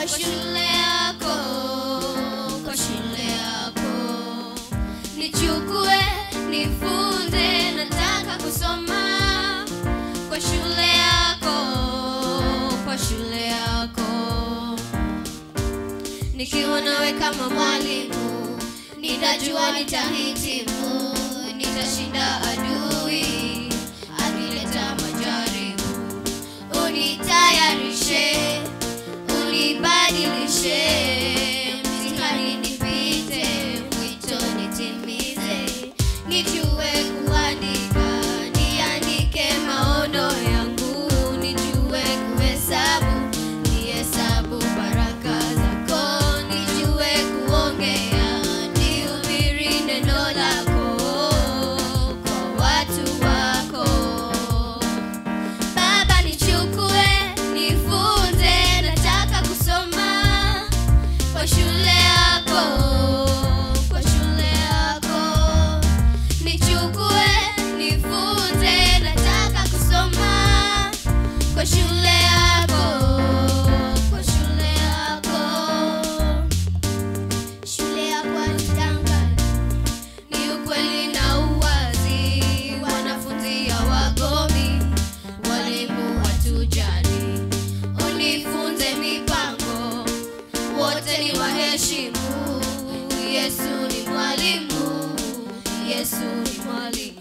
kwa shule yako, kwa shule yako. Nichukue, nifunze, nataka kusoma kwa shule yako, kwa shule yako. Nikiwa nawe kama mwalimu, nitajua nitahitimu, nitashinda adui akileta majaribu. Unitayarishe, unibadilishe, mtihani nipite, mwito nitimize, nijue kuandika, niandike maono yangu, nijue kuhesabu, nihesabu baraka zako, nijue kuongea, nihubiri neno lako kwa watu wako. Baba nichukue, nifunze, nataka kusoma kwa shule yako, kwa shule yako. Nichukue, nifunze, nataka kusoma kwa shule yako, kwa shule yako. Shule yako haitangani ni ukweli na uwazi, wanafunzi hawagomi, walimu watujali. Unifunze mipango, wote ni waheshimu. Yesu ni mwalimu, Yesu ni mwalimu.